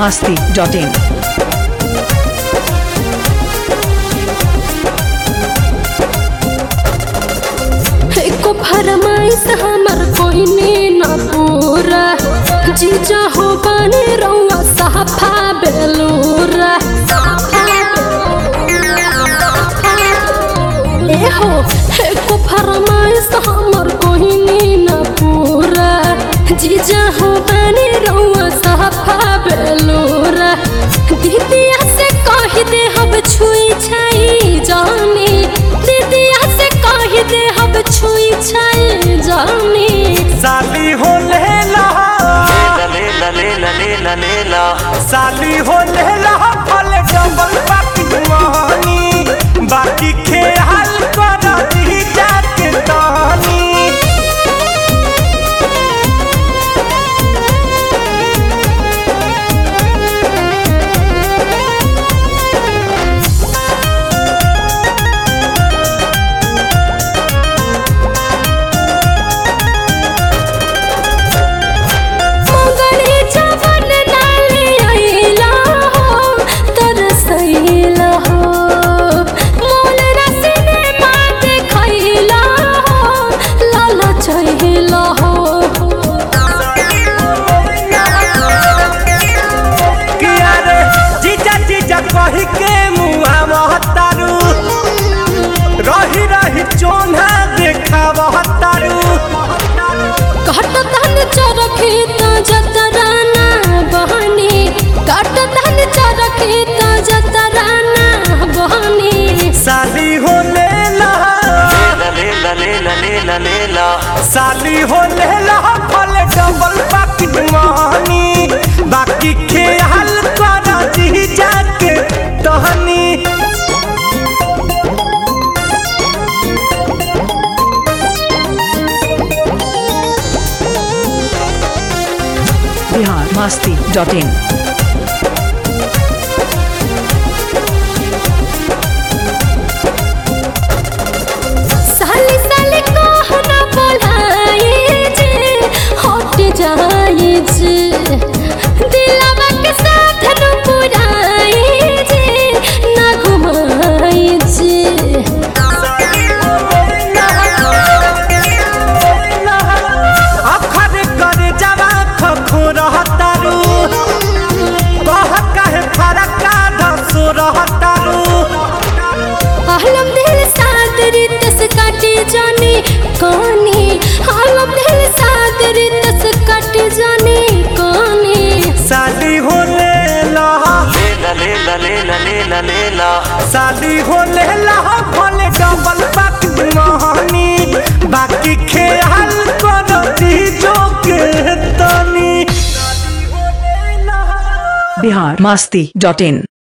masti.in. एको फरमाइश हमर कोई ने न पूरा जीजा हो बने रउआ साफा बेलूरा ए हो एको फरमाइश हमर कोई ने न पूरा जीजा हो बने रउआ साफा बेलूरा दीदिया से कह दे हम छुई छाई जानी दीदिया से कह दे हम छुई छाई जानी साली हो लेला lela lela lela lela साली हो लेला फल डबल बाकी मोहनी बाकी खेल कर दी जाके तानी मंगली जवन नाली आइला हो तरसैला हो मोल रसने मात खैला हो लाला चहिला हो किया रे जीजा जीजा कही के मुआ महतारू रही रही चोना देखा महतारू काट धन चरखी त जतराना बहनी काट धन चरखी त जतराना बहनी साली हो लेला lela lela lela lela साली हो लेला फल डबल बाकी मोहनी बाकी खेल कर दी जाके तहनी Bihar masti.in. साली साली कहना बोलाए जे हट जाए जे दिलवा के साथ न पुराए जे ना घुमाए जे अखर कर जवा खखो रहतारू कह कहे फरका धसो रहतारू आलम दिल साथ रितस काटे जाने काने आलम दिल साथ रितस काटे जाने काने साली हो लेला lela lela lela lela lela साली हो लेला भले डबल बाकी मोहनी बाकी खेल कर दी जो के तनी Bihar masti.in.